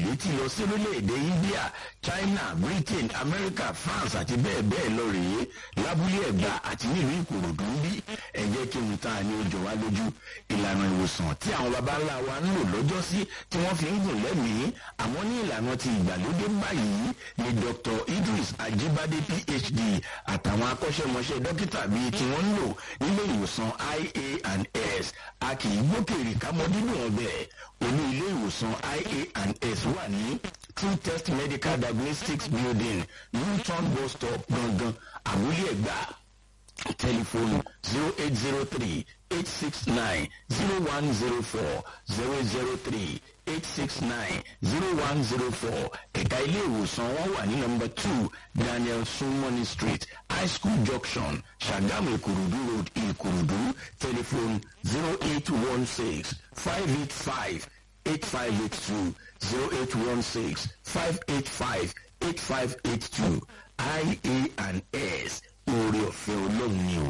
létí lọ sí orílẹ̀-èdè india china britain america france àti bẹ́ẹ̀ bẹ́ẹ̀ lọ rèé lábúlé ẹ̀gbá àti nílùú ìkòròdú ń bí ẹ jẹ́ kí n ta ni ó jọ wá lójú ìlànà ìwòsàn tí àwọn baba ńlá wa ń lò lọ́jọ́ sí tí wọ́n fi ń gùn lẹ́mìí àmọ́ ní ìlànà ti ìgbàlódé báyìí ni dr idris ajibade phd àtàwọn akọ́ṣẹ́mọṣẹ́ dókítà bíi tí wọ́n ń lò nílé ìwòsàn ia and s a kì í gbókèrè kámọ́ dídùn ọbẹ̀ olú ilé ìwòsàn ia and s wà ní true test medical diagnostics building newton bus stop gangan àbúlé ẹ̀gbá tẹlifóònù zero eight zero three eight six nine zero one zero four zero zero three eight six nine zero one zero four ẹ̀ka ilé ìwòsàn wọn wà ní nọmba two daniel sumoni street high school junction sagamu ìkòròdú road ìkòròdú tẹlifóònù zero eight one six five eight five eight five eight two zero eight one six five eight five eight five eight two ia and s oore ọ̀fẹ́ ọlọ́run ni o.